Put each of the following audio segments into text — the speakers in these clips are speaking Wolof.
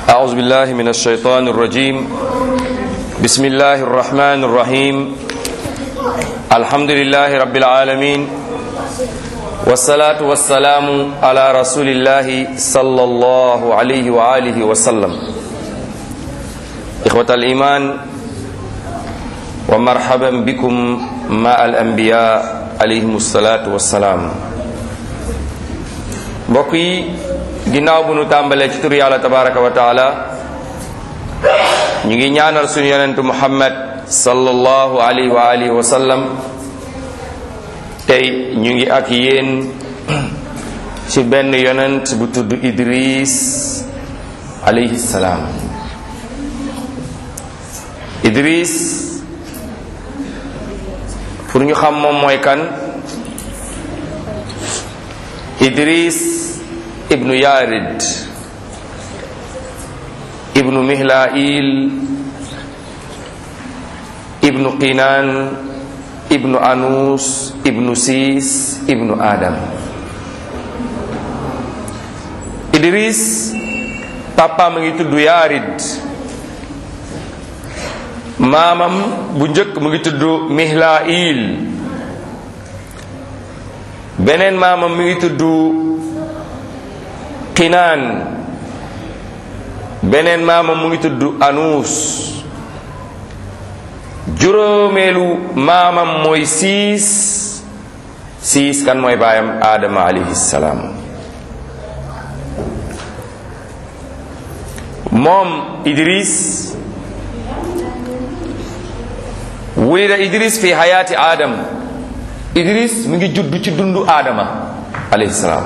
أعوذ بالله من الشيطان الرجيم بسم الله الرحمن الرحيم الحمد لله رب العالمين والصلاة والسلام على رسول الله صلى الله عليه وآله وسلم إخوة الإيمان ومرحبا بكم مع الأنبياء عليهم الصلاة والسلام بقي ginnaaw bu nu tàmbalee ci tur yàlla tabaraka wa taala ñu ngi ñaanal suñu yonentu muhammad sallallahu alayhi wa alihi wa sallam tey ñu ngi ak yéen ci benn yonent bu tudd idris alayhi salaam idris pour ñu xam moom mooy kan idris ibnu yarid ibnu mihlail ibnu qinan ibnu anus ibnu siis ibnu adam idris papa ma ngi tudd yarid maamam bu njëkk mu ngi tudd mihlail beneen maamam mi ngi tudd qinaan beneen maamam mu ngi tudd anuus juróomeelu maamam mooy siis siis kan mooy baayam aadama alayhi salaam moom idris wulida idris fi hayaati aadam idris mu ngi judd ci dundu aadama alayhi salaam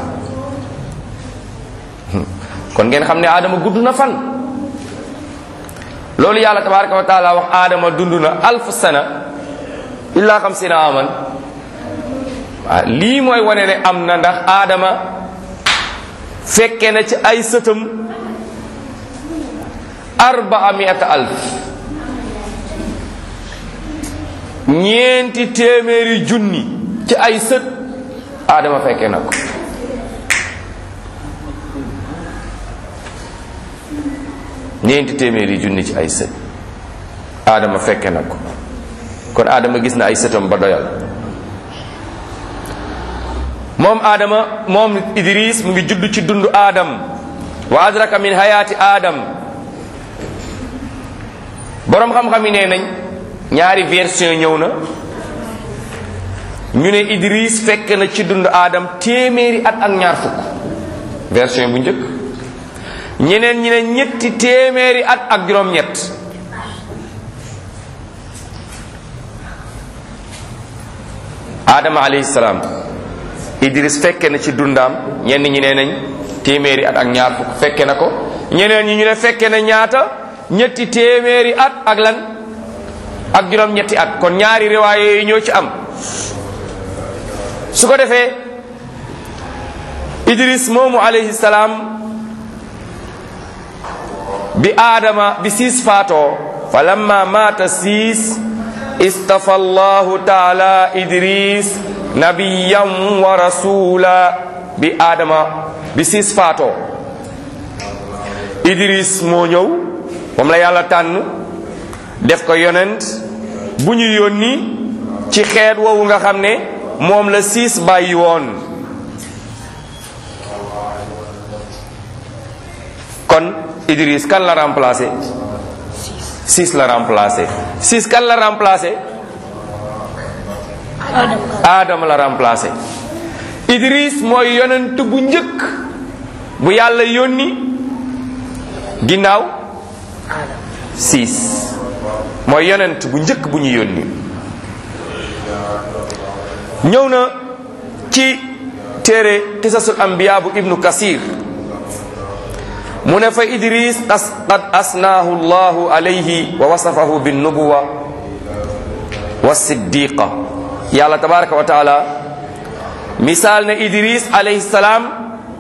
kon ngeen xam ne aadama gudd na fan loolu yàlla tabaraka wa taala wax aadama dund na alf sana illa xamsina aman waaw lii mooy wane ne am na ndax aadama fekke na ci ay sëtam arbaa miata alf ñeenti téeméeri junni ci ay sët aadama fekke na ko ñeenti téeméeri junni ci ay sët aadama fekke na ko kon aadama gis na ay sëtam ba doyal moom aadama moom idris mu ngi judd ci dundu aadam wa adraka min hayaati aadam boroom xam-xam yi nee nañ ñaari version ñëw na ñu ne idris fekk na ci dundu aadam téeméeri at ak ñaar fukk version bu njëkk ñeneen ñi ne ñetti téeméeri at ak juróom-ñett Adama alayhi salaam Idris fekke na ci dundaam ñenn ñi nee nañ téeméeri at ak ñaar fukk fekke na ko ñeneen ñi ñu ne fekke na ñaata ñetti téeméeri at ak lan ak juróom-ñetti at kon ñaari riwaaye yooyu ñoo ci am su ko defee Idris moomu alayhi salaam bi aadama bi siis faatoo fa lamma maata siis istafa allahu taala idris nabiyan wa rasula bi aadama bi siis faatoo idris moo ñëw moom la yàlla tànn def ko yonent bu ñu yónni ci xeet woowu nga xam ne moom la siis bàyyi woon kon Idris kan la remplacé six la remplacé six kan la remplacé Adama la remplacé Idris mooy yonent bu njëkk bu yàlla yónni ginnaaw six mooy yonent bu njëkk bu ñu yónni ñëw na ci téere qisasul anbiya bu ibnu kasir mu ne fa idris qad asnaahu llahu alayhi wa wasafahu binnubuwa wa siddiqa yàlla tabaraka wa taala misaal ne idris alayhi salaam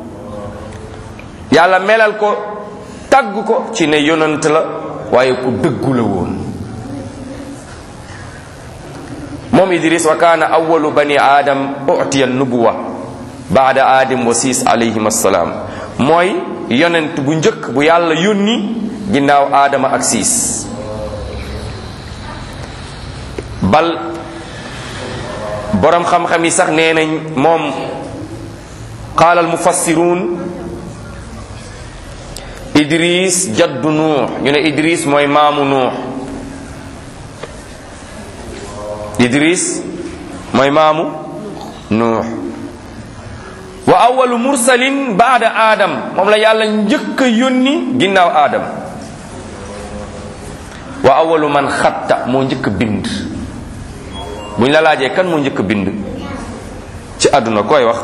yàlla melal ko tagg ko ci ne yonant la waaye ku dëggu la woon moom idris wa kaana awalu bani aadam utiya nubuwa baada aadam wa siis alayhim assalaam mooy yonent bu njëkk bu yàlla yónni ginnaaw aadama ak siis bal boroom xam-xam yi sax nee nañ moom qaala al mufassiruun idris jaddu nuux ñu ne idris mooy maamu nuux idris mooy maamu nuux wa awalu mursalin baada aadam moom la yàlla njëkk a yónni ginnaaw aadam wa awalu man xatta moo njëkk a bind buñ la laajee kan moo njëkk a bind ci àdduna koy wax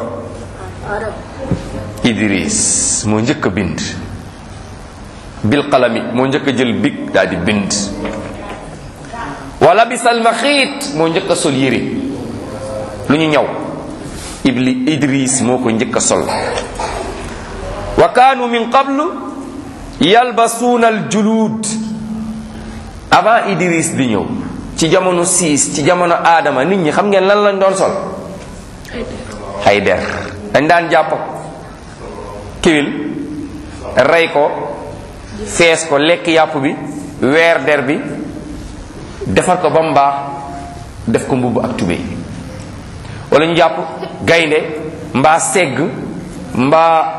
idris moo njëkk a bind bil qalami moo njëkk a jël big daal di bind wala bisal maxiit moo njëkk a sol yére lu ñu ñaw ibli idris moo ko njëkk a sol wa kaanu min qablu yalbasuuna al julud avant idris di ñëw ci jamono siis ci jamono aadama nit ñi xam ngeen lan lañ doon sol ay der dañ daan jàpp kiwil rey ko fees ko lekk yàpp bi weer der bi defar ko ba mu baax def ko mbubb ak tubéy wala ñu jàpp gaynde mbaa segg mbaa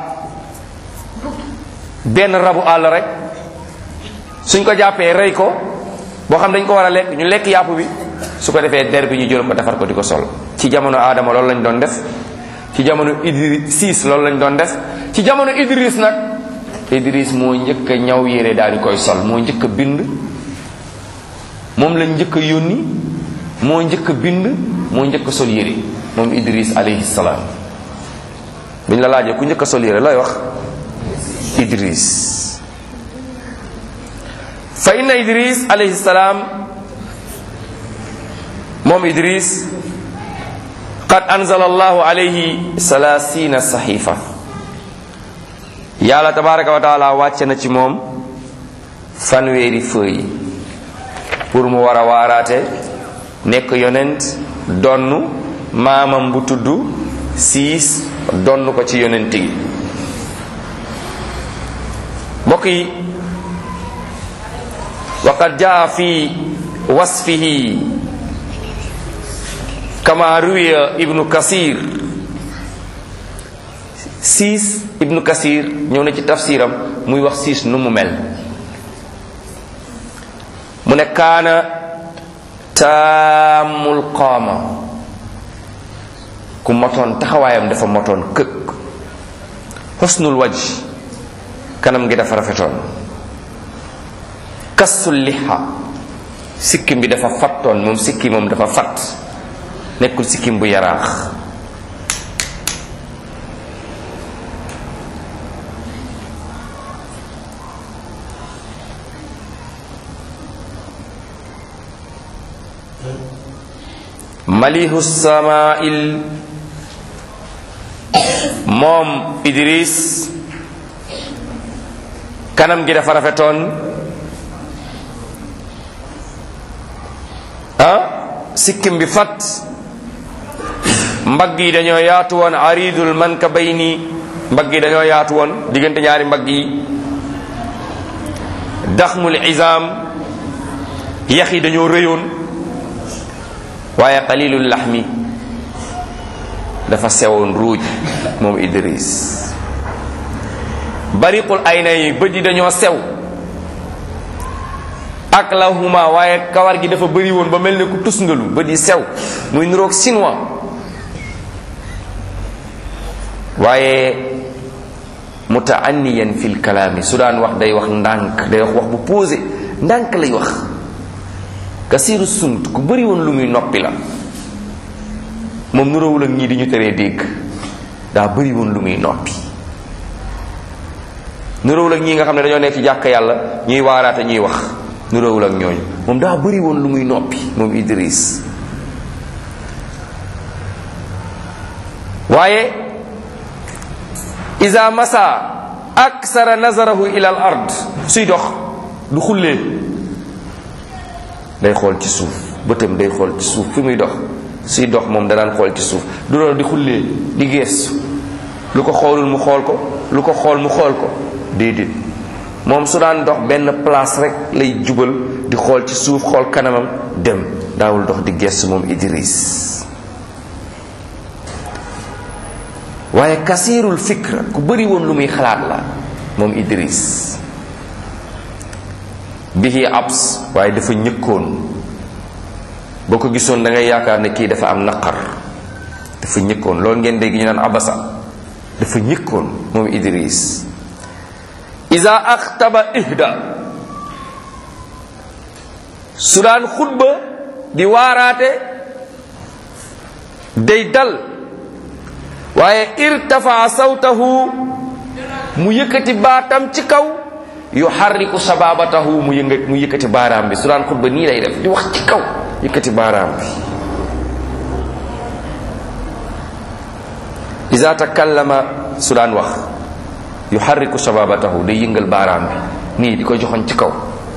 benn rabu àll rek suñ ko jàppee rey ko boo xam dañ ko war a lekk ñu lekk yàpp bi su ko defee der bi ñu jël ko defar ko di ko sol ci jamono aadama loolu lañ doon def ci jamono idris siis loolu lañ doon def ci jamono idris nag idris moo njëkk a ñaw yére daal di koy sol moo njëkk a bind moom lañ njëkk a yónni moo njëkk a bind moo njëkk a sol yére moom idris alayhi salaam biñ la laajee ku njëkk a sol yére looy wax idris fa inna idris alayhi salaam moom idris qad anzala allahu alayhi salaasina saxiifa yàlla tabaraka wa taala wàcce na ci moom fanweeri feuille pour mu war a waaraate nekk yonent donn maamam bu tudd siis donn ko ci yonent gi mbokk yi waqad jaa fi wasfihi kama ruwiya ibnu kasir siis ibnu kasir ñëw na ci tafsiram muy wax siis nu mu mel mu ne kaana taamul qaama ku motoon taxawaayam dafa motoon këkk xusnul waj kanam gi dafa rafetoon kassul liha sikkim bi dafa fattoon moom sikki moom dafa fatt nekkul sikkim bu yaraax malihu samail moom idris kanam gi dafa rafetoon ah sikkim bi fat mbagg yi dañoo yaatu woon aridul mankabayni mbagg yi dañoo yaatu woon diggante ñaari mbagg yi daxmul izam yax yi dañoo rëyoon waaye qalilul laxmi dafa sewoon ruuj moom idris bariqul ayna yi bët yi dañoo sew ak lahuma waaye kawar gi dafa bëri woon ba mel ne ku tusngalu bët yi sew muy niroog chinois waaye mutaanniyan fil kalaami su daan wax day wax ndànk day wax wax bu posé ndànk lay wax kasiiru sumt ku bëri woon lu muy noppi la moom nuróowul ak ñii di ñu teree dégg daa bëri woon lu muy noppi nuróowul ak ñii nga xam ne dañoo nekk ci jàkk yàlla ñuy waaraate ñuy wax nuróowul ak ñooñu moom daa bëri woon lu muy noppi moom Idris waaye isa masa aksara nazarahu ila al ard suy dox du xullee day xool ci suuf bëtam day xool ci suuf fi muy dox suy dox moom da daan xool ci suuf du doon di xullee di geestu lu ko xoolul mu xool ko lu ko xool mu xool ko déedéet moom su daan dox benn place rek lay jubal di xool ci suuf xool kanamam dem daawul dox di gestu moom Idris waaye kasiirul fikra ku bëri woon lu muy xalaat la moom Idris bihi abs waaye dafa ñëkkoon boo ko gisoon da ngay yaakaar ne kii dafa am naqar dafa ñëkkoon loolu ngeen dégg ñu naan abasa dafa ñëkkoon moom Idris iza axtaba ihda su daan xutba di waaraate day dal waaye irtafaa sawtahu mu yëkkati baatam ci kaw yuharriku sababatahu mu yënga mu yëkkati baaraam bi su daan xutba nii lay def di wax ci kaw yëkkati baaraam bi iza takallama su daan wax yuharriku sababatahu day yëngal baaraam bi nii di ko joxoon ci kaw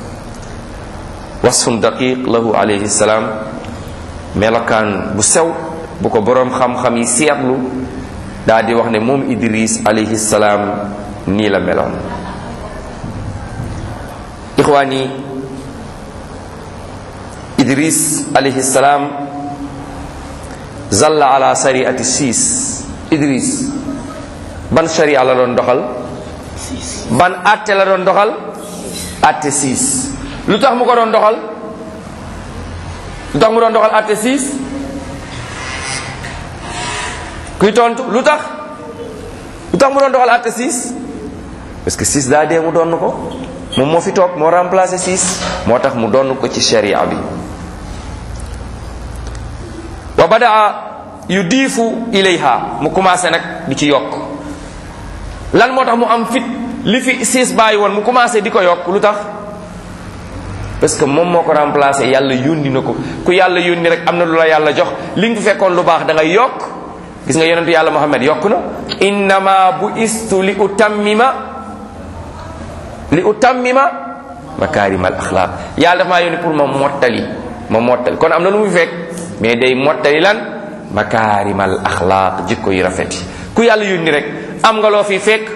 wasfun daqiq lahu alayhi salaam melokaan bu sew bu ko boroom xam-xam yi seetlu daa di wax ne moom idris alayhi salaam nii la meloon ixwaan yi idris alayhi salaam zalla ala sariati siis idris ban sharia la doon doxal ban atte la doon doxal atte siis lu tax mu ko doon doxal lu tax mu doon doxal atte siis kuy tontu lu tax lu tax mu doon doxal atte siis parce que siis daa dee mu doon ko moom moo fi toog moo remplacé siis moo tax mu doon ko ci sharia bi wa badaa yu diifu ilayha mu commencé nag di ci yokk lan moo tax mu am fit li fi siis bàyyi woon mu commencé di ko yokk lu tax parce que moom moo ko remplacé yàlla yónni na ko ku yàlla yónni rek am na lu la yàlla jox li nga fi fekkoon lu baax da ngay yokk gis nga yonentu yàlla muhammad yokk na innama bu istu li utammima li utammima makaarimal axlaaq yàlla dafa maa yónni pour ma mottali ma mottali kon am na lu mu fi fekk mais day mottali lan makaarimal axlaaq jikko yi rafet yi ku yàlla yónni rek am nga loo fi fekk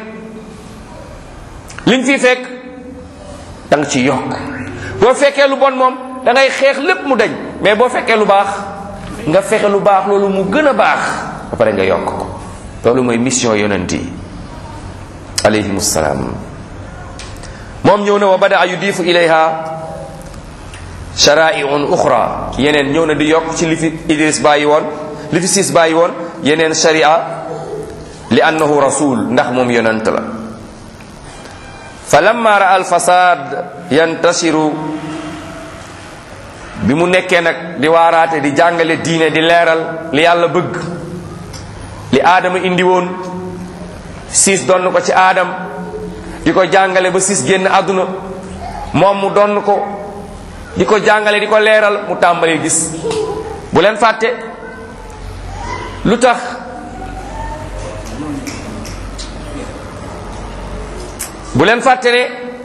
li nga fi fekk da nga ci yokk boo fekkee lu bon moom da ngay xeex lépp mu dañ mais boo fekkee lu baax nga fexe lu baax loolu mu gën a baax ba pare nga yokk ko loolu mooy mission yonent yi alayhim salaam moom ñëw na wa bada yudifu ilayha shara'i'un ukhra yeneen ñëw na di yokk ci li fi Idris bàyyi woon li fi siis bàyyi woon yeneen sharia li annahu rasul ndax moom yonent la fa lamma ra al fasad yantasiru bi mu nekkee nag di waaraate di jàngale diine di leeral li yàlla bëgg li aadama indi woon siis donn ko ci aadam di ko jàngale ba siis génn àdduna moom mu donn ko di ko jàngale di ko leeral mu tàmbali gis bu leen fàtte lu tax bu leen fàtte ne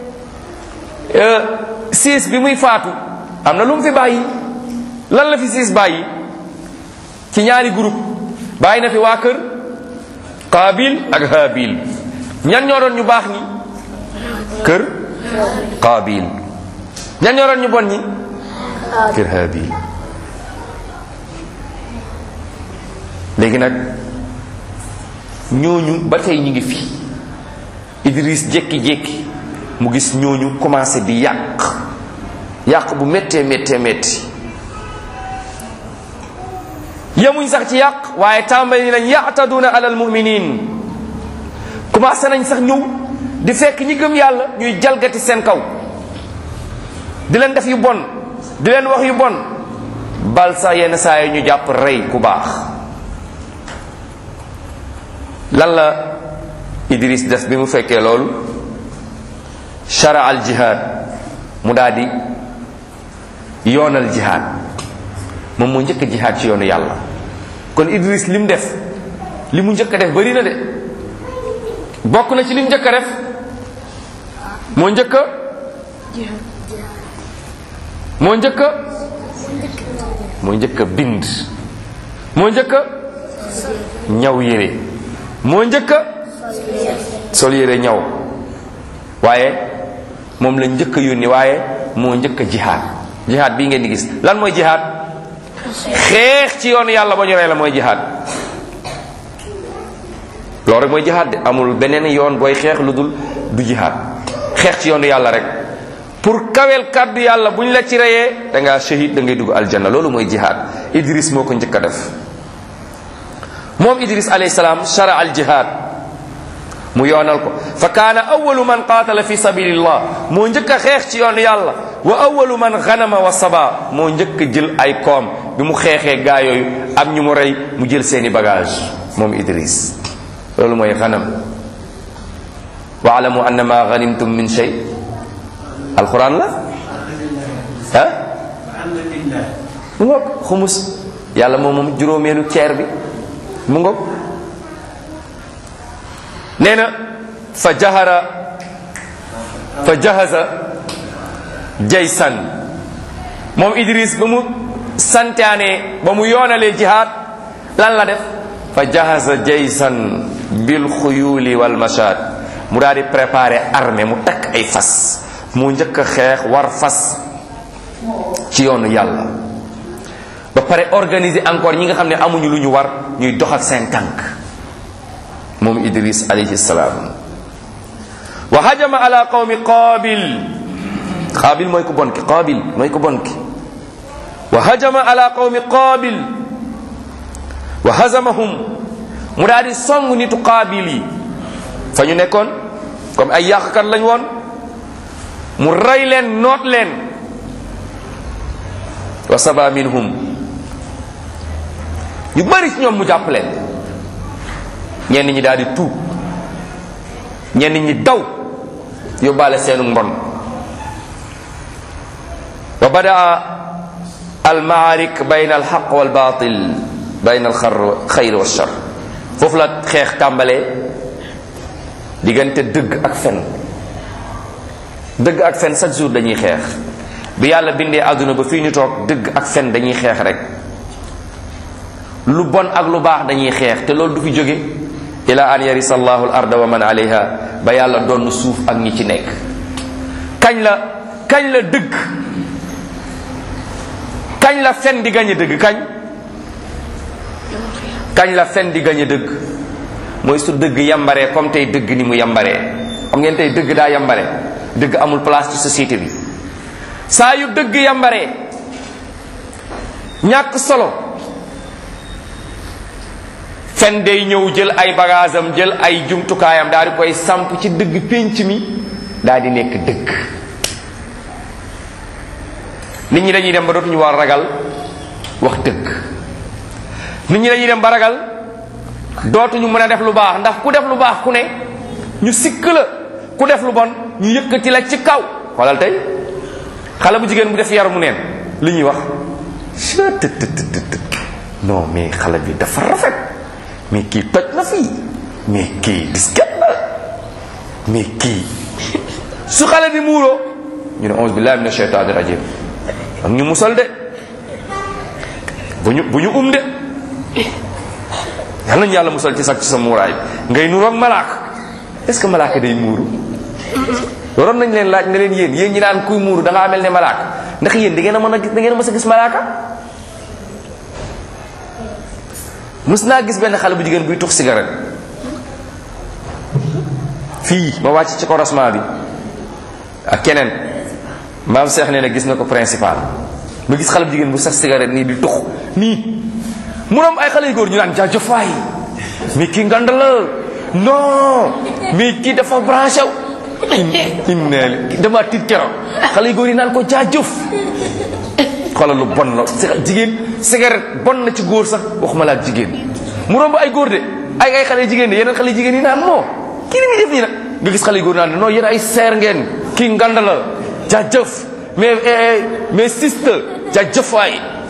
siis bi muy faatu am na lu mu fi bàyyi lan la fi siis bàyyi ci ñaari groupe bàyyi na fi waa kër Qaabil ak Haabil ñan ñoo doon ñu baax ñi kër Qaabil ñan ñoo doon ñu bon ñi kër Haabil léegi nag ñooñu ba tey ñu ngi fi Idris jékki-jékki mu gis ñooñu commencé di yàq yàq bu méttee méttee métti yemuñ sax ci yàq waaye tàmbali nañ ya'taduna alal mu'minin commencé nañ sax ñëw di fekk ñi gëm yàlla ñuy jalgati seen kaw di leen def yu bon di leen wax yu bon bal sax yenn saa yi ñu jàpp rey ku baax lan la Idris def bi mu fekkee loolu shara al jihad mu daal di yoonal jihad moom moo njëkk a jihad ci yoonu yàlla kon Idris li mu def li mu njëkk a def bari na de bokk na ci li mu njëkk a def moo njëkk a moo njëkk a moo njëkk a bind moo njëkk a ñaw yére moo njëkk a sol yére ñaw waaye moom la njëkk a yónni waaye moo njëkk a jihaad jihaad bii ngeen di gis lan mooy jihaad xeex ci yoonu yàlla ba ñu rey la mooy jihaad loolu rek mooy jihaad de amul beneen yoon booy xeex lu dul du jihaad xeex ci yoonu yàlla rek pour kawel kàddu yàlla bu ñu la ci reyee da ngaa shahid da ngay dugg aljanna loolu mooy jihaad idris moo ko njëkk a def moom idris alayhi salaam shara al jihaad mu yoonal ko fa kaana awalu man qaatala fi sabilillah moo njëkk a xeex ci yoonu yàlla wa awalu man ganama wa saba moo njëkk a jël ay koom bi mu xeexee gaa yooyu am ñu mu rey mu jël seeni bagage moom idris loolu mooy ganam waalamu anna ma ganimtum min shay alquran la ah mu ngoog xumus yàlla moom moom juróomeelu ceer bi mu ngoog nee na fa jahara fa jahaza jaysan moom idris ba mu santaane ba mu yoonalee jihaad lan la def fa jahaza jaysan bil xuyuli wal mashad mu daal di préparer armée mu takk ay fas mu njëkk a xeex war fas ci yoonu yàlla ba pare organiser encore ñi nga xam ne amuñu lu ñu war ñuy dox ak seen tànk moom idris alayhi salaam wa hajama ala qawmi qaabil qaabil mooy ku bon ki qaabil mooy ku bon ki wa hajama ala qawmi qaabil wa hazamahum mu daal di song nitu qaabil yi fa ñu nekkoon comme ay yàqkat lañ woon mu rey leen noot leen wa saba minhum ñu bari ci ñoom mu jàpp leen ñenn ñi daal di tuub ñenn ñi daw yóbbaale seenu mbon wa badaa al maarik bayna al xaq wal batil bayna al xayr wa shar foofu la xeex tàmbalee diggante dëgg ak fen dëgg ak fen chaque jour dañuy xeex bi yàlla bindee àdduna ba fii ñu toog dëgg ak fen dañuy xeex rek lu bon ak lu baax dañuy xeex te loolu du fi jóge ila an yarisa allahu al arda wa man alayha ba yàlla doon suuf ak ñi ci nekk kañ la kañ la dëgg kañ la fen di gañe dëgg kañ kañ la fen di gañe dëgg mooy su dëgg yambaree comme tey dëgg ni mu yambaree xam ngeen tey dëgg daa yambare dëgg amul place ci société bi saa yu dëgg yambaree ñàkk solo fen day ñëw jël ay bagaasam jël ay jumtukaayam daal di koy samp ci dëgg pénc mi daal di nekk dëgg nit ñi dañuy dem ba dootuñu war ragal wax dëgg nit ñi dañuy dem ba ragal dootuñu mën a def lu baax ndax ku def lu baax ku ne ñu sikk la ku def lu bon ñu yëkkati la ci kaw xoolal tey xale bu jigéen bu def yar mu neen li ñuy wax non mais xale bi dafa rafet mais kii toj na fii mais kii disket la mais kii su xale bi muuroo ñu ne onze billahi mina shaytaani rajim am ñu musal de bu ñu bu ñu um de yal nañu yàlla musal ci sax ci sa muuraay ngay nuroog malaaka est-ce que malaaka day muuru waroon nañ leen laaj ne leen yéen yéen ñi naan kuy muuru da ngaa mel ne malaaka ndax yéen da ngeen a mën a gis da ngeen a mës a gis malaaka mus naa gis benn xale bu jigéen buy tux cigarette fii ma wàcc ci corosement bi ak keneen maam Cheikh nee na gis na ko principal ma gis xale bu jigéen bu sax cigarette nii di tux nii mu am ay xale yu góor ñu naan jaajëf waay mais kii ngand la non mais kii dafa branché wu inna li dama tiit keroog xale yu góor yi naan ko jaajëf xoolal lu bon la jigéen cigarette bon na ci góor sax waxuma la ak jigéen mu romb ay góor de ay ay xale jigéen de yeneen xale jigéen yi naan non kii ni muy def nii nag nga gis xale yu góor naan non yéen ay seer ngeen kii ngand la jaajëf mais mais sister jaajëf waay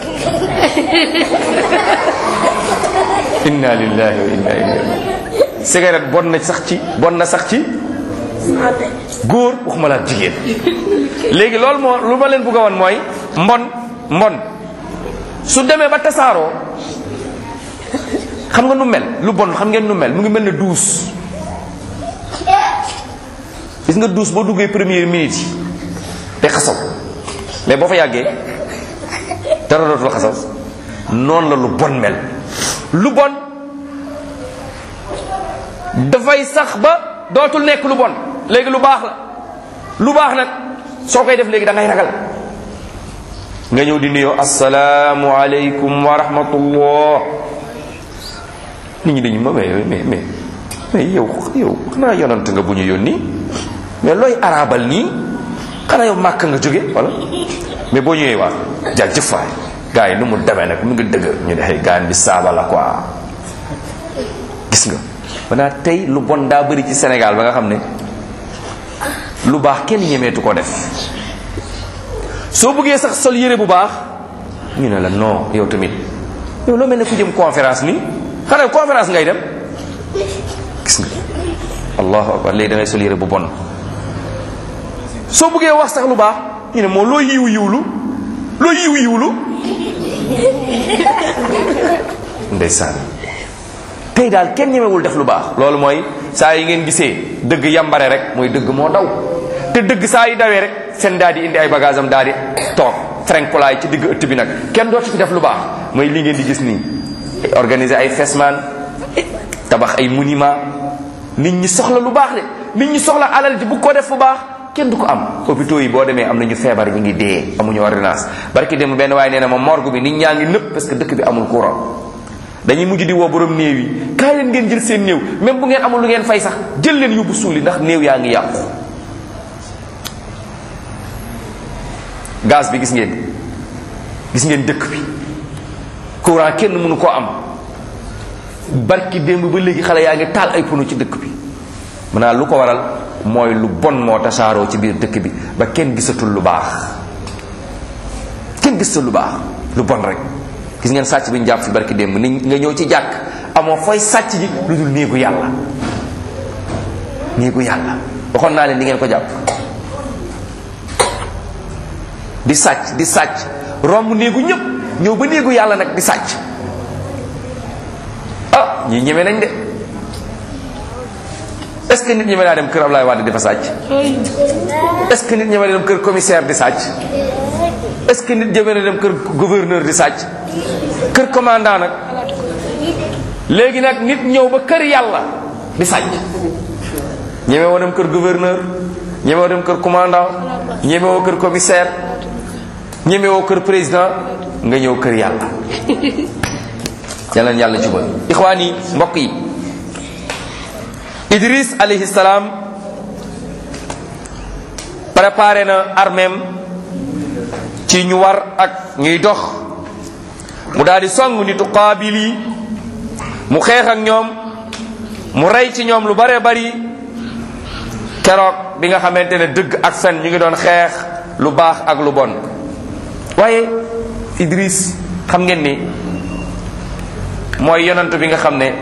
inna lillahi wa inna ilayhi cigarette bon na sax ci bon na sax ci góor waxuma la ak jigéen léegi loolu moo lu ma leen bëgg a woon mooy mbon mbon su demee ba tasaaroo xam nga nu mel lu bon xam ngeen nu mel mu ngi mel ne duus gis nga douche boo duggee première minute yi te xasaw mais boo fa yàggee dara dootul xasaw noonu la lu bon mel lu bon dafay sax ba dootul nekk lu bon léegi lu baax la lu baax nag soo koy def léegi da ngay ragal nga ñëw di nuyoo asalaamu aleykum wa rahmatullah nit ñi dañu ma mais mais mais mais yow yow xanaa yonant nga bu ñu yónni mais looy arabal nii xanaa yow màkk nga jóge wala mais boo ñëwee waa jaajëf waay gars yi nu mu demee nag mu ngi dëgg ñu ne xëy gaan bi saaba la quoi gis nga maanaa tey lu bon daa bëri ci Sénégal ba nga xam ne lu baax kenn ñemeetu ko def soo bëggee sax sol yére bu baax ñu ne la non yow tamit yow loo mel ne ku jëm conférence nii xanaa conférence ngay dem gis nga allahu akbar léegi da ngay sol yére bu bon soo bëggee wax sax lu baax ñu ne moo loo yiw yiwlu loo yiw yiwlu ndeysaan tey daal kenn ñemewul def lu baax loolu mooy saa yi ngeen gisee dëgg yambare rek mooy dëgg moo daw te dëgg saa yi dawee rek seen daal di indi ay bagage am daal di toog frenkulaay ci digg ëtt bi nag kenn dootu fi def lu baax mooy li ngeen di gis nii organiser ay fesman tabax ay monument nit ñi soxla lu baax de nit ñi soxla alal ji bu ko def fu baax kenn du ko am hôpitaux yi boo demee am nañu feebar ñu ngi dee amuñu ordonnance barki dem benn waaye nee na ma morgue bi nit ñaa ngi nëpp parce que dëkk bi amul courant dañuy mujj di woo borom néew yi kaay leen ngeen jël seen néew même bu ngeen amul lu ngeen fay sax jël leen yóbbu suuli ndax néew yaa ngi yàqu gaz bi gis ngeen gis ngeen dëkk bi courant kenn mënu koo am barki démb ba léegi xale yaa ngi taal ay pono ci dëkk bi maanaam lu ko waral mooy lu bon moo tasaaroo ci biir dëkk bi ba kenn gisatul lu baax kenn gisatul lu baax lu bon rek gis ngeen sàcc bi ñu jàpp fi barki démb ni nga ñëw ci jàkk amoo fooy sàcc ji lu dul néegu yàlla néegu yàlla waxoon naa leen di ngeen ko jàpp di sàcc di sàcc romb néegu ñëpp ñëw ba néegu yàlla nag di sàcc ah ñii ñeme nañ de est-ce que nit ñeme naa dem kër Ablaye Wade di fa sàcc est-ce que nit ñeme na dem kër commissaire di sàcc est-ce que nit ñeme na dem kër gouverneur di sàcc kër commandant nag léegi nag nit ñëw ba kër yàlla di sàcc ñeme woo dem kër gouverneur ñeme woo dem kër commandant ñeme woo kër commissaire ñeme woo kër président nga ñëw kër yàlla yàlla na yàlla jubal ixwaan yi mbokk yi Idris alayhi salaam préparé na armeem ci ñu war ak ñuy dox mu daal di song nitu qaabil yi mu xeex ak ñoom mu rey ci ñoom lu bare bari keroog bi nga xamante ne dëgg ak fen ñu ngi doon xeex lu baax ak lu bon waaye Idris xam ngeen ni mooy yonant bi nga xam ne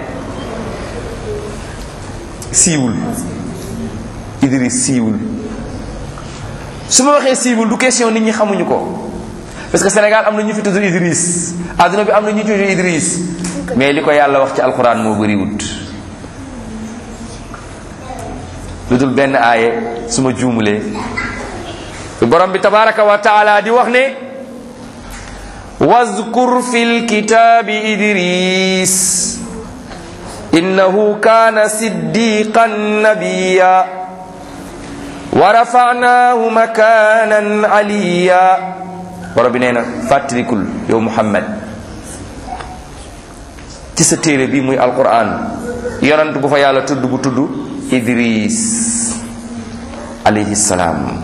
siiwul Idris siiwul su ma waxee siiwul du question nit ñi xamuñu ko parce que Sénégal am na ñu fi tudd Idris adduna bi am na ñu tudd Idris mais li ko yàlla wax ci alxuraan moo bëriwut lu dul benn aaye su ma juumulee borom bi tabaraka wa taala di wax ne wazkur fi lkitaabi idris innahu kaana siddiqan nabiya wa rafa'naahu makaanan aliya borom bi nee na fàttalikul yow muhammad ci sa téere bi muy alquran yonant bu fa yàlla tudd bu tudd idris alayhi salaam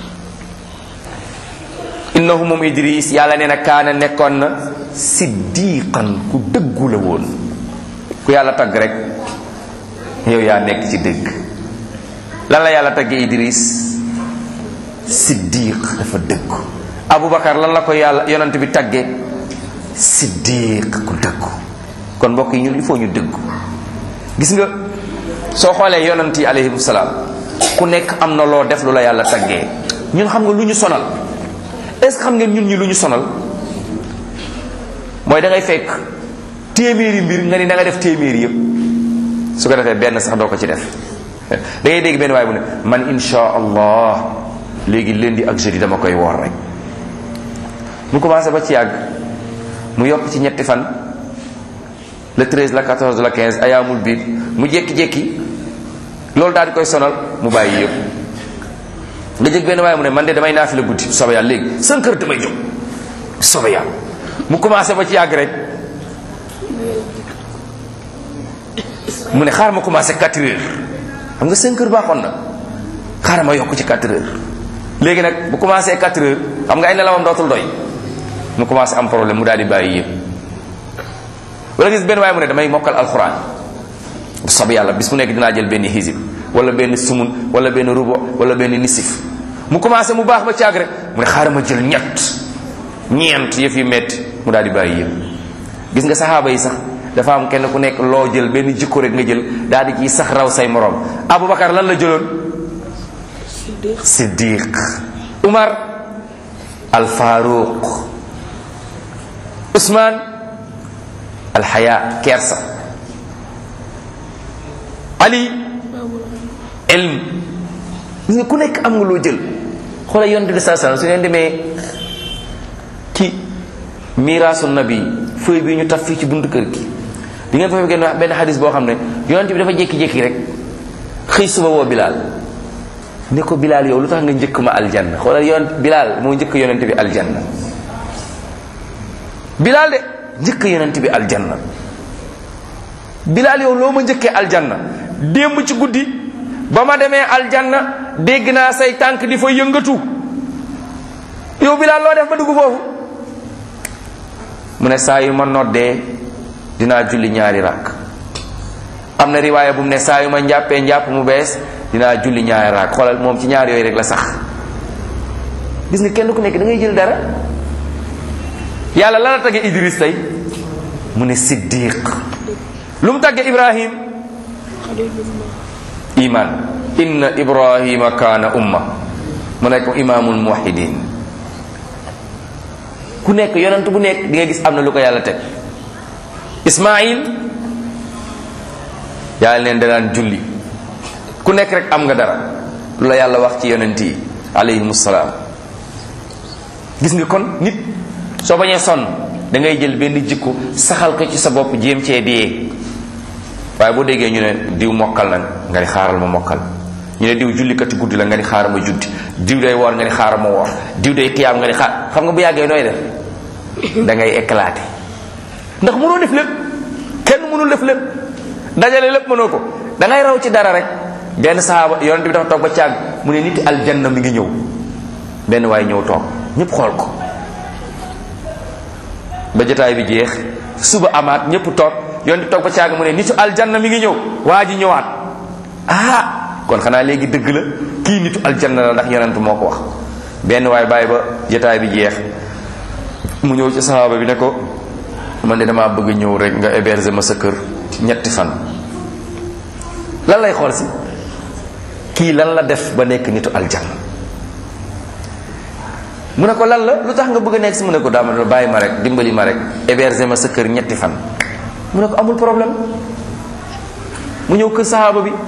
innahu moom idris yàlla nee na kaana nekkoon na siddiqan ku dëggu la woon ku yàlla tagg rek yow yaa nekk ci dëgg lan la yàlla taggee idris siddiq dafa dëggu aboubacar lan la ko yàlla yonant bi tagge siddiq ku dëggu kon mbokk yi ñun il faut ñu dëggu gis nga soo xoolee yonant yi alayhim salaam ku nekk am na loo def lu la yàlla taggee ñun xam nga lu ñu sonal est ce que xam ngeen ñun ñi lu ñu sonal mooy da ngay fekk téeméeri mbir nga ni da nga def téeméeri yëpp su ko defee benn sax doo ko ci def da ngay dégg benn waay bu ne man insha allah léegi lundi ak jeudi dama koy woor rek mu commencé ba ci yàgg mu yokk ci ñetti fan le 13 la 14 la 15 ayaamul biir mu jékki-jékki loolu daal di koy sonal mu bàyyi yëpp nga jëg benn waaye mu ne man de damay naafila guddi sobe yàlla léegi 5 heures damay jóg sobe yàlla mu commencé ba ci yàgg rek mu ne xaaral ma commencé 4 heures xam nga 5 heures baaxoon na xaaral ma yokk ci 4 heures léegi nag bu commencé 4 heures xam nga ay nelawam dootul doy mu commencé am problème mu daal di bàyyi yëpp wala gis benn waaye mu ne damay mokkal alxuraan sob yàlla bis mu nekk dinaa jël benn xisib wala benn sumun wala benn rubo wala benn nisif mu commencé mu baax ba caag rek mu ne xaaral ma jël ñett ñeent yëf yi metti mu daal di bàyyi yëpp gis nga saxaaba yi sax dafa am kenn ku nekk loo jël benn jikko rek nga jël daal di ciy sax raw say morom Aboubacar lan la jëloon siddiq Umar al Faruq Ousmane al Haya kersa Ali ilm gis nga ku nekk am nga loo jël xoola yonent bi saa su ngeen demee ci miraasu nabi feuille bi ñu taf fii ci buntu kër gi di ngeen fa fekkee benn xadis boo xam ne yonent bi dafa jékki-jékki rek xëy suba woo Bilal ne ko Bilal yow lu tax nga njëkk ma aljanna xoolal yonent Bilal moo njëkk yonent bi aljanna Bilal de njëkk yonent bi aljanna Bilal yow loo ma njëkkee aljanna démb ci guddi ba ma demee aljanna dégg naa say tànk di fa yëngatu yow Bilal loo def ba dugg foofu mu ne saa yu ma noddee dinaa julli ñaari rakk am na riwaaya bu mu ne saa yu ma njàppee njàpp mu bees dinaa julli ñaari rakk xoolal moom ci ñaar yooyu rek la sax gis nga kenn ku nekk da ngay jël dara yàlla la la tagge Idris tey mu ne siddiq lu mu tagge Ibrahim iman inna ibrahima kaana umma mu nekk imaamul muwahidin ku nekk yonent bu nekk di nga gis am na lu ko yàlla teg ismail yàlla leen danaan julli ku nekk rek am nga dara lu la yàlla wax ci yonent yi alayhim salaam gis nga kon nit soo bañee sonn da ngay jël benn jikko saxal ko ci sa bopp jéem cee dee waaye boo déggee ñu ne diw mokkal na nga ni xaaral ma mokkal ñu ne diw jullikati guddi la nga ni xaaral ma juddi diw day woor nga ni xaaral ma woor diw day xiyaam nga ni xaar xam nga bu yàggee nooy def da ngay éclater ndax mënoo def lépp kenn mënul def lépp dajale lépp mënoo ko da ngay raw ci dara rek benn sahaaba yonent bi dafa toog ba càgg mu ne nit aljanna mi ngi ñëw benn waaye ñëw toog ñëpp xool ko ba jotaay bi jeex suba amaat ñëpp toog yonent bi toog ba càgg mu ne nitu aljanna mi ngi ñëw waa ji ñëwaat ah kon xanaa léegi dëgg la kii nitu aljanna la ndax yonent moo ko wax benn waay bàyyi ba jotaay bi jeex mu ñëw ci sahaaba bi ne ko man de damaa bëgg ñëw rek nga héberger ma sa kër ñetti fan lan lay xool si kii lan la def ba nekk nitu aljanna mu ne ko lan la lu tax nga bëgg a nekk si mu ne ko daama bàyyi ma rek dimbali ma rek héberger ma sa kër ñetti fan mu ne ko amul problème mu ñëw kër sahaaba bi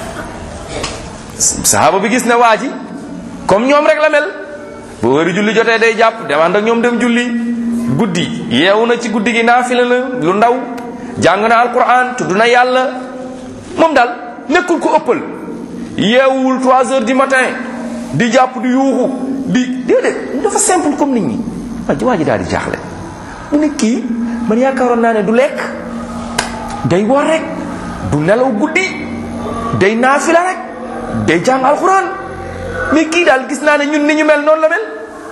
sahaaba bi gis ne waa ji comme ñoom rek la mel bu wëri julli jotee day jàpp dem ànd ak ñoom dem julli guddi yeewu na ci guddi gi naafila la lu ndaw jàng na alquran tudd na yàlla moom daal nekkul ko ëppal yeewul 3 heures du matin di jàpp di yuuxu di déedéet dafa simple comme nit ñi waa ji waa ji daal di jaaxle mu ne kii man yaakaaroon naa ne du lekk day woor rek du nelaw guddi day naafila rek day jàng alquran mais kii daal gis naa ne ñun ni ñu mel noonu la mel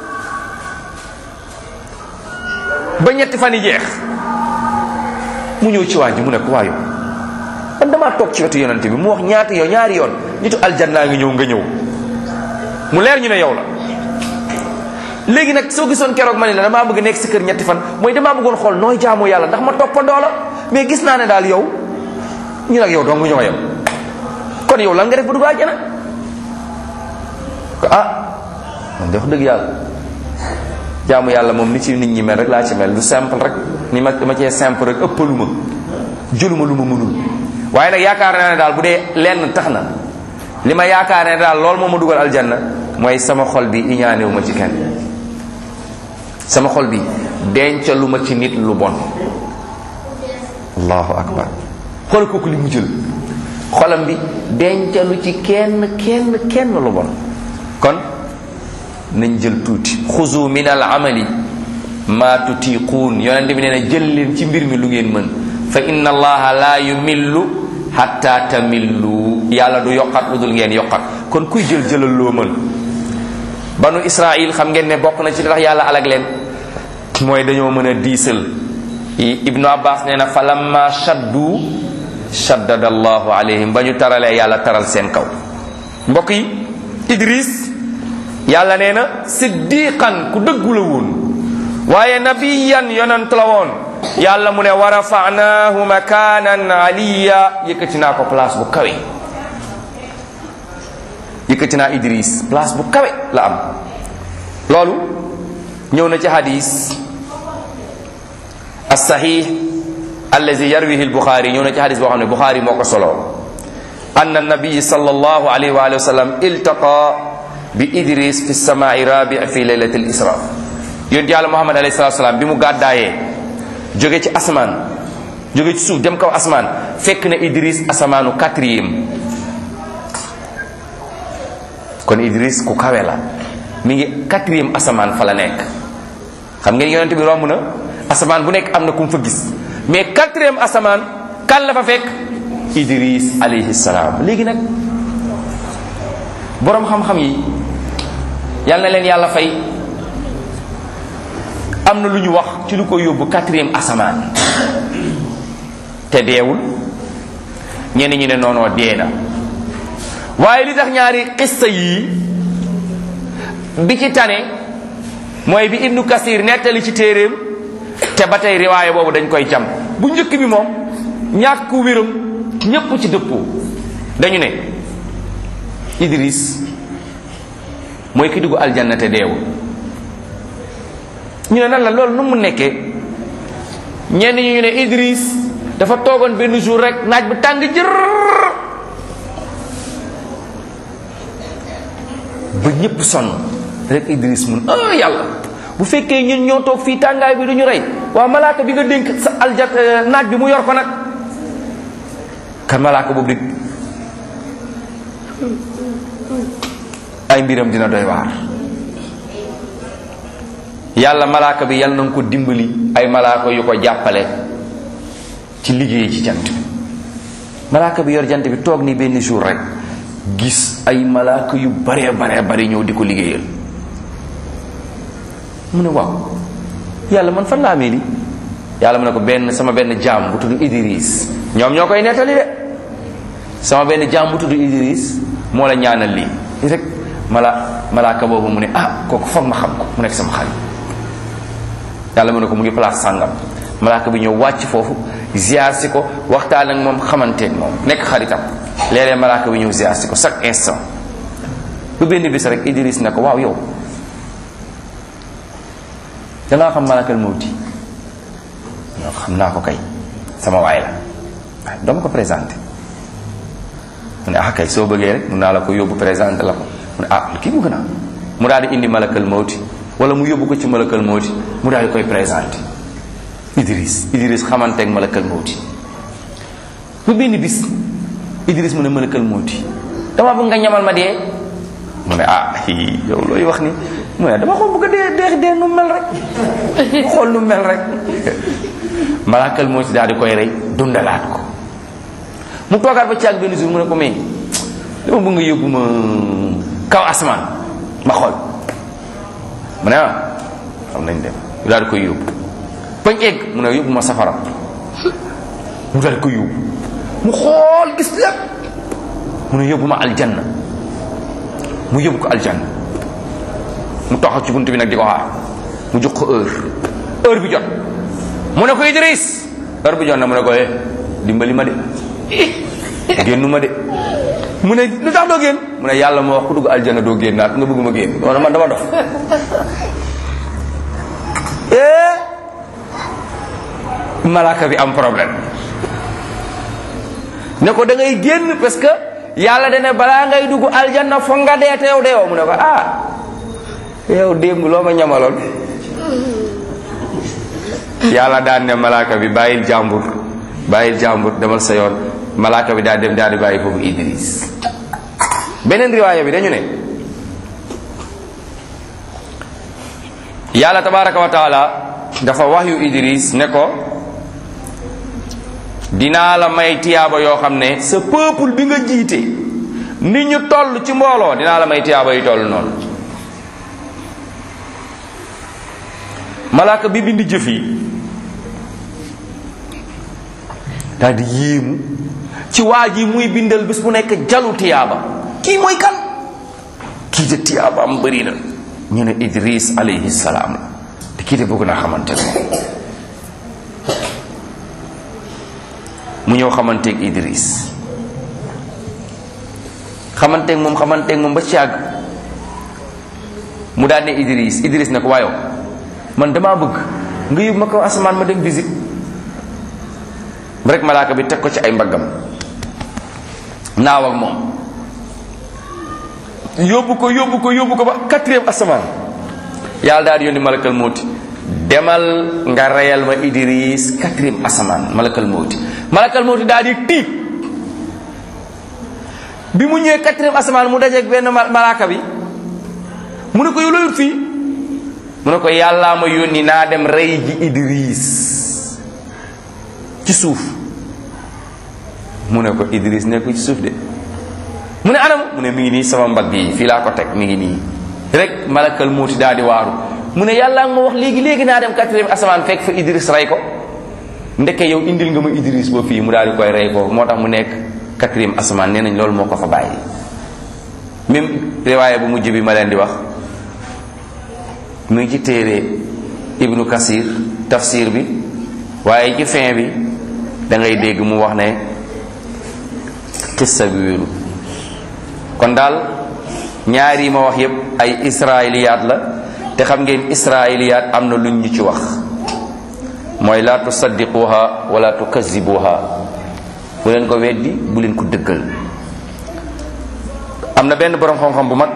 ba ñetti fan yi jeex mu ñëw ci waa ji mu ne ko waa yow man damaa toog ci wetu yonante bi mu wax ñaata yow ñaari yoon nitu aljannaa ngi ñëw nga ñëw mu leer ñu ne yow la léegi nag soo gisoon keroog ma ne la damaa bëgg nekk si kër ñetti fan mooy damaa bëggoon xool nooy jaamu yàlla ndax ma toppandoo la mais gis naa ne daal yow ñu nag yow dong ñoo yem kon yow lan nga def ba dugg àjjana ko ah man de wax dëgg yàlla jaamu yàlla moom ni ci nit ñi mel rek laa ci mel lu simple rek ni ma dama cee simple rek ëppaluma jëluma lu ma mënul waaye nag yaakaar naa ne daal bu dee lenn tax na li ma yaakaar ne daal loolu moo ma dugal aljanna mooy sama xol bi iñaanewu ma ci kenn sama xol bi dencalu ma ci nit lu bon allahu akbar xool kooku li mu jël xolam bi dencalu ci kenn kenn kenn lu bon kon nañ jël tuuti xuzu min al amali ma tutiquun yonente bi nee na jël leen ci mbir mi lu ngeen mën fa inna allaha la yumillu hatta tamillu yàlla du yokkat lu dul ngeen yokkat kon kuy jël jëlal loo mën banu israil xam ngeen ne bokk na ci tax yàlla alag leen mooy dañoo mën a diisal ibnu abbas nee na fa lamma shaddu shaddada allahu alayhim ba ñu taralee yàlla taral seen kaw mbokk yi idris yàlla nee na siddiqan ku dëggu la woon waaye nabiyan yonant la woon yàlla mu ne wa rafa'naahu makanan aliya yëkkati naa ko place bu kawe yëkkati naa idris place bu kawe la am loolu ñëw na ci hadis as-sahih allazi yarwihi al-bukhari ñëw na ci hadis boo xam ne bukhari moo ko solo anna nabiy sallallahu alayhi wa alihi wa sallam iltaqa bi idris fi samai rabi fi laylati al-isra yonent yàlla muhammad alayhi salatu salaam bi mu gàddaayee jóge ci asmaan jóge ci suuf dem kaw asmaan fekk na idris asamaanu quatrième kon idris ku kawe la mi ngi quatrième asamaan fa la nekk xam ngeen yonent bi romb na asamaan bu nekk am na ku mu fa gis mais quatrième asamaan kan la fa fekk idris alayhi salaam léegi nag boroom xam-xam yi yal na leen yàlla fay am na lu ñu wax ci lu ko yóbbu quatrième asamaan te deewul ñenn ñi ne noonoo dee na waaye li tax ñaari xissa yii bi ci tane mooy bi ibnu kasir nettali ci téeréem te ba tey riwaaya boobu dañ koy jam bu njëkk bi moom ñàkk wéram ñépp ci dëppoo dañu ne idris mooy ki dugg aljanna te deewul ñu ne nan la loolu nu mu nekkee ñenn ñu ne idris dafa toogoon benn jour rek naaj bu tàng jër ba ñëpp sonn rek idris mun ah yàlla bu fekkee ñun ñoo toog fii tàngaay bi duñu rey waaw malaaka bi nga dénk sa aljat naaj bi mu yor ko nag kan malaaka boobu di ay mbiram dina doy waar yàlla malaaka bi yàlla na nga ko dimbali ay malaaka yu ko jàppale ci liggéey ci jant bi malaaka bi yor jant bi toog ni benn jour rek gis ay malaaka yu bare bare bari ñëw di ko liggéeyal mu ne waaw yàlla man fan laa amee li yàlla mu ne ko benn sama benn jaam bu tudd Idris ñoom ñoo koy nettali de sama benn jaam bu tudd Idris moo la ñaanal lii rek mala malaaka boobu mu ne ah kooku foog ma xam ko mu nekk sama xarit yàlla mu ne ko mu ngi place sàngam malaaka bi ñëw wàcc foofu ziar si ko waxtaan ak moom xamanteeg moom nekk xaritam léeg-léeg malaaka bi ñëw ziar si ko chaque instant bu benn bis rek Idris ne ko waaw yow dangaa xam malakal mawti non xam naa ko kay sama waay la waaye dama ko présenté mu ne ah kay soo bëggee rek mun naa la ko yóbbu présenté la ko mu ne ah kii bëgg naa mu daal di indi malakal mawti wala mu yóbbu ko ci malakal mawti mu daal di koy présenté Idris Idris xamanteeg malakal mawti bu benn bis Idris mu ne malakal mawti dama bëgg nga ñamal ma dee mu ne ah yow looy wax ni mu ne dama ko bëgg a dee dee dee nu mel rek mu xool nu mel rek malakal mawti daal di koy rey dundalaat ko mu toogaat ba caag benn jour mu ne ko mais dama bëgg nga yóbbu ma kaw asamaan ma xool mu ne ah xam nañ dem mu daal di koy yóbbu bañ egg mu ne yóbbu ma safara mu daal di koy yóbbu mu xool gis lépp mu ne yóbbu ma aljanna mu yóbbu ko aljanna mu taxaw ci bunt bi nag di ko xaar mu jox ko heure heure bi jot mu ne ko Idris heure bi jot na mu ne ko eh dimbali ma de génnu ma de mu ne lu tax doo génn mu ne yàlla moo wax ku dugg aljanna doo génn naat nga bëgg ma génn wala man dama dof malaaka bi am problème ne ko da ngay génn parce que yàlla dene balaa ngay dugg aljanna foog nga dee te yow deewoo mu ne ko ah yow démb loo ma ñamaloon yàlla daan ne malaaka bi bàyyil jàmbur bàyyil jàmbur demal sa yoon malaaka bi daal dem daal di bàyyi foofu Idris beneen riwaaya bi dañu ne yàlla tabaraka wa taala dafa wax yu Idris ne ko dinaa la may tiyaaba yoo xam ne sa peuple bi nga jiite ni ñu toll ci mbooloo dinaa la may tiyaaba yu toll noonu malaaka bi bind jëf yi daal di yéemu ci waa ji muy bindal bis bu nekk jalu tiyaaba kii mooy kan kii de tiyaaba am bëri na ñu ne Idris alayhi salaam la te kii de bëgg naa xamante ne mu ñëw xamanteeg Idris xamanteeg moom xamanteeg moom ba ci àgg mu daal ne Idris Idris ne ko waayow man damaa bëgg nga yóbbu ma ko asamaan ma dem visite rek malaaka bi teg ko ci ay mbaggam naaw ak moom yóbbu ko yóbbu ko yóbbu ko ba quatrième asamaan yàlla daal di yónni malakal mawti demal nga reyal ma Idris quatrième asamaan malakal mawti malakal mawti daal di tiit bi mu ñëwee quatrième asamaan mu dajeeg benn malaaka bi mu ne ko yow looyut fii mu ne ko yàllaa ma yónni naa dem rey ji Idris ci suuf mu ne ko Idris nekku ci suuf de mu ne anam mu ne mi ngi nii sama mbagg yi fii laa ko teg mi ngi nii rek malakal muuti daal di waaru mu ne yàllaa ma wax léegi léegi naa dem quatrième asamaan fekk fa Idris rey ko ndeke yow indil nga ma Idris ba fii mu daal di koy rey foofu moo tax mu nekk quatrième asamaan nee nañ loolu moo ko fa bàyyi même riwaaya bu mujj bi ma leen di wax mu ngi ci téere ibnu kasir tafsir bi waaye ci fin bi da ngay dégg mu wax ne xissa bi wéru kon daal ñaar yi ma wax yépp ay israiliyaat la te xam ngeen israiliyaat am na luñ ñu ci wax mooy laa tusaddiquha wala tukazibuha bu leen ko weddi bu leen ko dëggal am na benn boroom xam-xam bu mag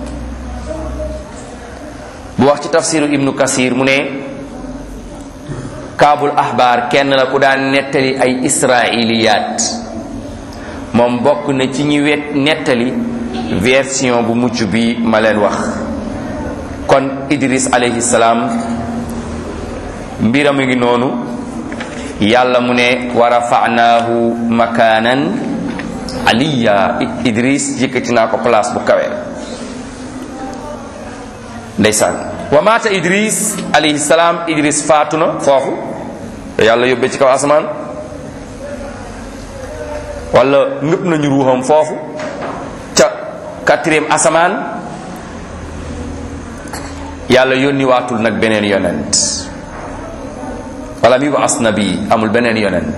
bu wax ci tafsiru ibnu kasir mu ne kaabul ahbaar kenn la ku daan nettali ay israiliyaat moom bokk na ci ñi wet nettali version bu mucc bi ma leen wax kon idris alayhi salaam mbiram a ngi noonu yàlla mu ne wa rafanaahu makaanan aliya idris yëkkati naa ko place bu kawe ndeysaan wa maata idris alayhi salaam idris faatu na foofu yàlla yóbbee ci kaw asamaan wala ngëpp nañu ruuxam foofu ca quatrième asamaan yàlla yónni waatul nag beneen yonent wala mi ba as nabi amul beneen yonent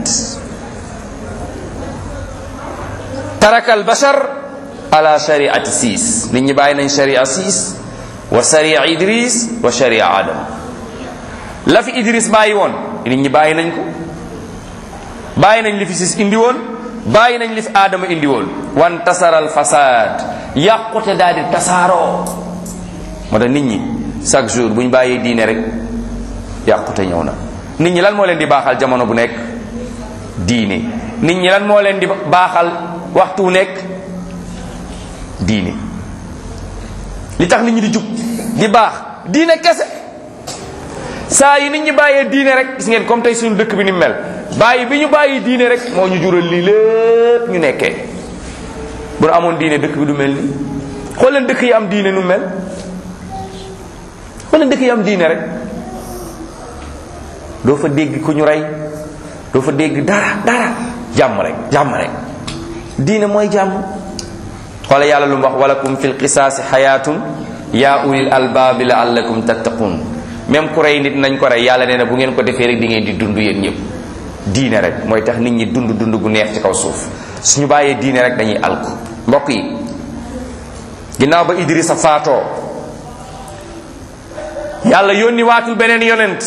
taraka al bashar ala shariati siis nit ñi bàyyi nañ sharia siis wa sharia idris wa sharia adam la fi idris bàyyi woon nit ñi bàyyi nañ ko bàyyi nañ li fi siis indi woon bàyyi nañ li fi aadama indi woon wan tasaral fasad yàqute daal di tasaaroo moo tax nit ñi chaque jour bu ñu bàyyee diine rek yàqute ñëw na nit ñi lan moo leen di baaxal jamono bu nekk diine nit ñi lan moo leen di baaxal waxtu wu nekk diine li tax nit ñi di jub di baax diine kese saa yi nit ñi bàyyee diine rek gis ngeen comme tey suñu dëkk bi ni mel bàyyi bi ñu bàyyi diine rek moo ñu jural lii lépp ñu nekkee bu nu amoon diine dëkk bi du mel ni xool leen dëkk yi am diine nu mel xool leen dëkk yi am diine rek doo fa dégg ku ñu rey doo fa dégg dara dara jàmm rek jàmm rek diine mooy jàmm xoola yàlla lu mu wax walakum fil qisaasi xayaatun yaa ulil albaabi laallakum tattaqun même ku rey nit nañ ko rey yàlla nee na bu ngeen ko defee rek di ngeen di dund yéen ñëpp diine rek mooy tax nit ñi dund dund gu neex ci kaw suuf suñu bàyyee diine rek dañuy alku mbokk yi ginnaaw ba Idrissa faatoo yàlla yónni waatul beneen yonent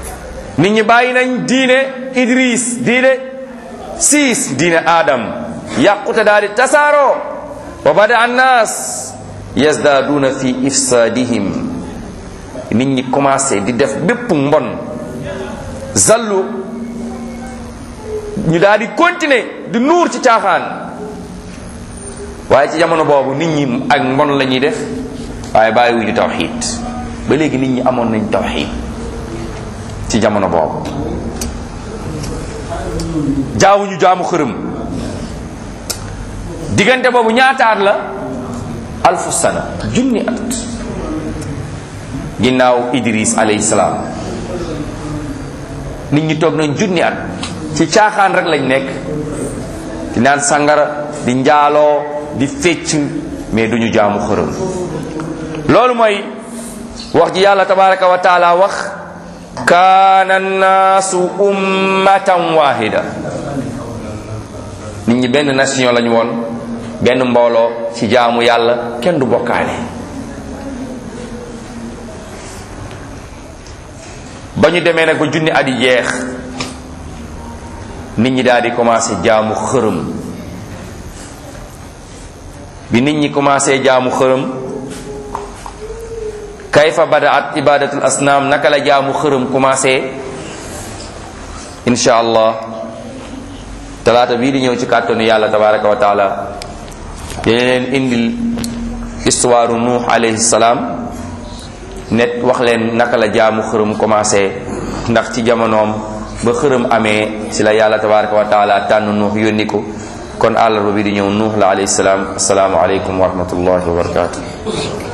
nit ñi bàyyi nañ diine Idris diine siis diine Adam yàqute daal di tasaaroo wa bada annaas yazdaaduna fi ifsaadihim nit ñi commencé di def bépp mbon zallu ñu daal di continuer di nuur ci caaxaan waaye ci jamono boobu nit ñi ak mbon la ñuy def waaye bàyyiwuñu tawxiid ba léegi nit ñi amoon nañ tawxiid ci jamono boobu jaawuñu jaamu xërëm diggante boobu ñaataat la alfu sana junni at ginnaaw idris alayhi salaam nit ñi toog nañ junni at ci caaxaan rek lañ nekk di naan sangara di njaaloo di fecc mais duñu jaamu xërëm loolu mooy wax ji yàlla tabaraka wa taala wax kaana naasu ummatan wahida nit ñi benn nation lañu woon benn mbooloo ci jaamu yàlla kenn du bokkaale ba ñu demee nag ba junni at yi jeex nit ñi daal di commencé jaamu xërëm bi nit ñi commencé jaamu xërëm kayfa badaat ibadatul asnaam naka la jaamu xërëm commencé insha allah talaata bii di ñëw ci kàttanu yàlla tabaraka wa taala dina leen indil histoire nuux alayhi salaam net wax leen naka la jaamu xërëm commencé ndax ci jamonoom ba xërëm amee ci la yàlla tabaraka wa taala tànn nuux yónni ko kon àllarba bi di ñëw nuux la alayhi salaam asalaamu aleykum wa rahmatullahi wa barakatuh